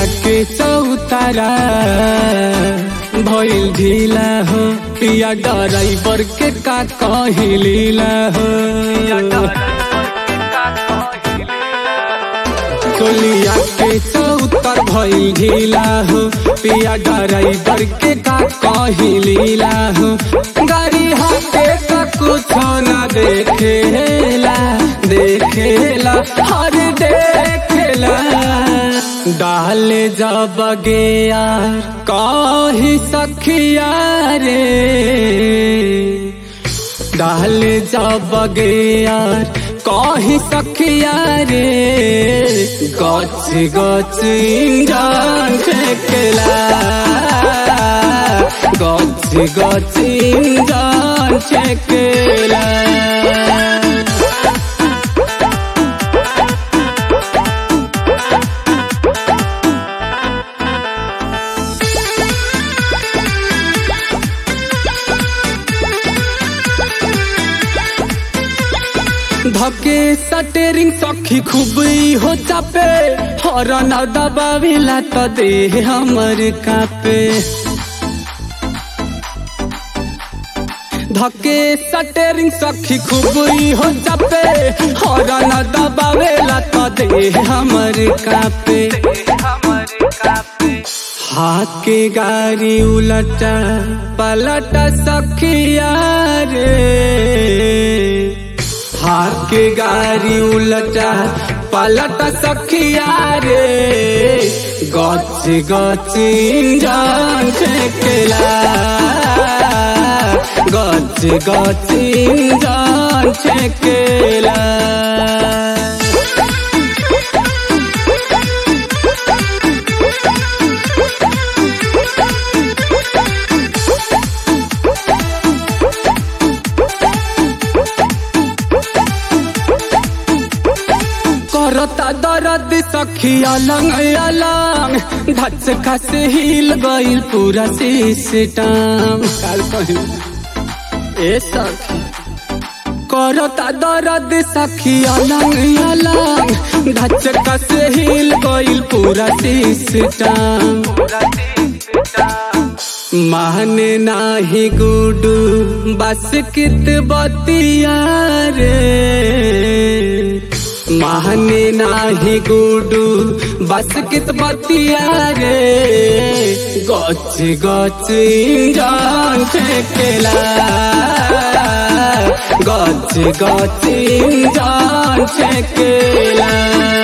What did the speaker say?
के चौतारा भइल ढीला हो या ड्राइवर के का कही लीला हो कोलिया के चौतर भइल ढीला हो पिया ड्राइवर के का कही लीला हो गाड़ी हाथे का कुछ ना देखेला देखेला हर देखेला डाल जब गया कही सखिया रे डाल जब गया कही सखिया रे गच गच इंजन फेंकला गच गच इंजन फेंकला धके सटेरिंग सखी खूब हो चापे हरन दबाविला त दे हमर कापे धके सटेरिंग सखी खूब हो चापे हरन दबावेला त दे हमर कापे हाके गाड़ी उलटा पलटा सखिया रे हाके गाड़ी उलटा पलटा सखिया रे गच गच इंजन फेंकला गच गच इंजन फेंकला करता दर्द सखी अलंग अलंग धच खस हिल गइल पूरा सिस्टम काल कहीं ए सखी करता दर्द सखी अलंग अलंग धच खस हिल गइल पूरा सिस्टम माने नाही गुडू बस कित बतिया रे माने नाही गुडू बस कित बतिया रे गच गच इंजन फेंकला गच गच इंजन फेंकला